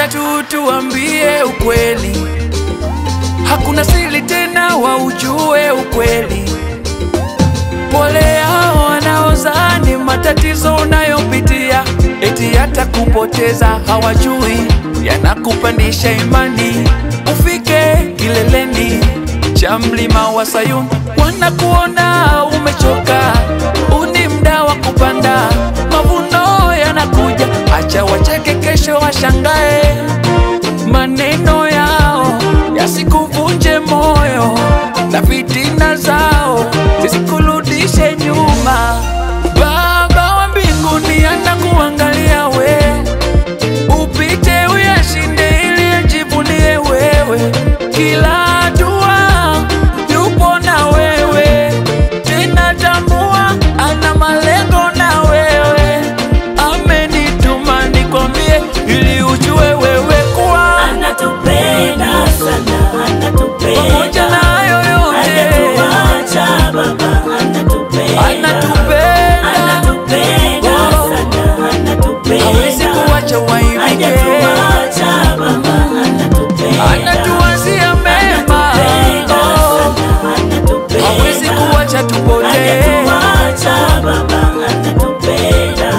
acha tu tuambie ukweli, hakuna siri tena, waujue ukweli. Pole hao wanaozani matatizo unayopitia eti hata kupoteza hawajui, yanakupandisha imani ufike kileleni cha mlima wa Sayuni. Wanakuona umechoka, uni mda wa kupanda, mavuno yanakuja, acha wacheke, kesho washangae. Maneno yao yasikuvunje moyo na fitina zao zisikurudishe nyuma. Baba wa mbinguni anakuangalia we, upite uyashinde ili ajivunie wewe. Kila hatua yupo na wewe, tena tambua ana malengo na wewe. Amenituma nikwambie ili ujue wewe kuwa Anatupenda sana, anatupenda. pamoja na hayo yote Hajatuacha Baba, anatupenda. anatupenda, Anatupenda Oh. sana, anatupenda. hawezi kuwacha waibike, Hajatuacha Baba, anatupenda. anatuwazia mema, Anatupenda Oh. sana, anatupenda. hawezi kuwacha tupotee. Hajatuacha Baba, anatupenda.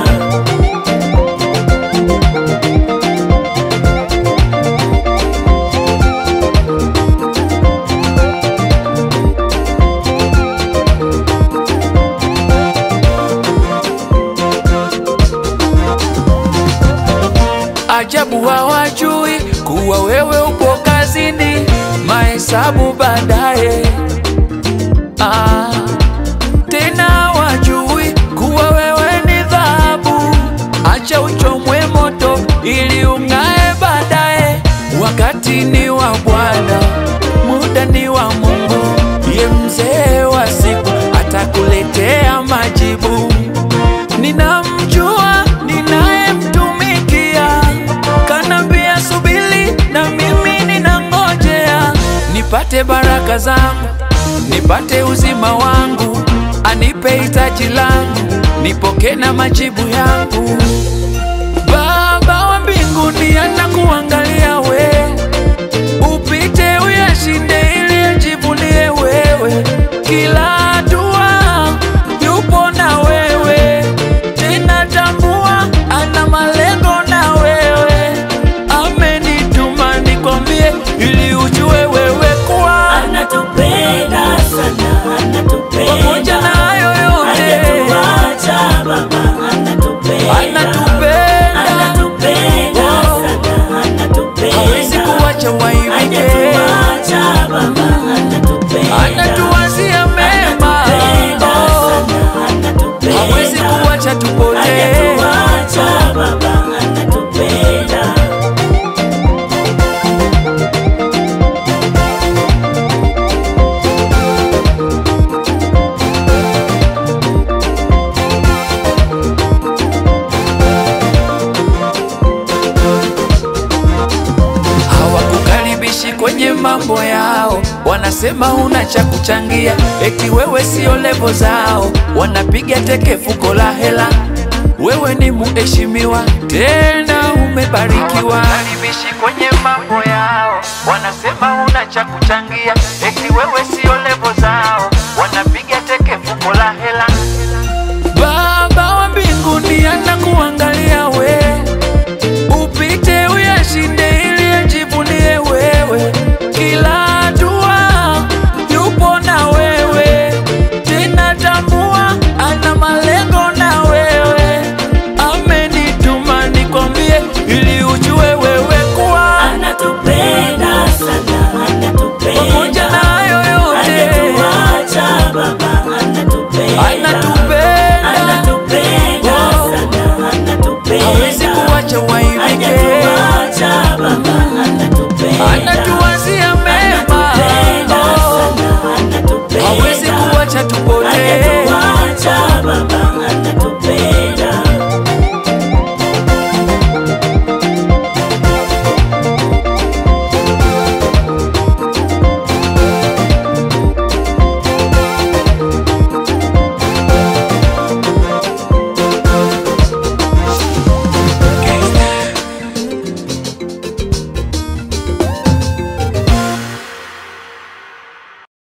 Ajabu hawajui kuwa wewe upo kazini, mahesabu baadaye. Ah, tena hawajui kuwa wewe ni dhahabu, acha uchomwe moto ili ung'ae baadaye. Wakati ni wa Bwana, muda ni wa Mungu, ye mzee wa siku atakuletea majibu. Ninamjua ninayemtumikia, kanambia subiri, na mimi ninangojea nipate baraka zangu, nipate uzima wangu, anipe hitaji langu, nipoke na majibu yangu. Baba wa mbinguni anakuangalia we, upite uyashinde ili ajivunie wewe. Kila hatua yupo na wewe, tena tambua ana malengo na wewe. Amenituma nikwambie ili ujue wewe kuwa Anatupenda sana, anatupenda. pamoja na hayo yote Hajatuacha Baba, anatupenda. anatupenda, Anatupenda Oh. sana, anatupenda. hawezi kuwacha waibike. Hajatuacha Baba, anatupenda. anatuwazia mema, Anatupenda Oh, sana, anatupenda. hawezi kuwacha tupotee. Hajatuacha Baba, anatupenda. Hawakukaribishi kwenye mambo yao, wanasema huna cha kuchangia, eti wewe sio levo zao, wanapiga teke fuko la hela. Wewe ni muheshimiwa tena umebarikiwa. Hawakukaribishi kwenye mambo yao, wanasema huna cha kuchangia, eti wewe sio levo zao, wanapiga teke fuko la hela. Baba wa mbinguni anakuangalia we, upite uyashinde ili ajivunie wewe. Kila hatua yupo na wewe, tena tambua ana malengo na wewe. Amenituma nikwambie ili ujue wewe kuwa Anatupenda sana, anatupenda. pamoja na hayo yote Hajatuacha Baba, anatupenda. anatupenda, Anatupenda Oh. sana, anatupenda. hawezi kuwacha wai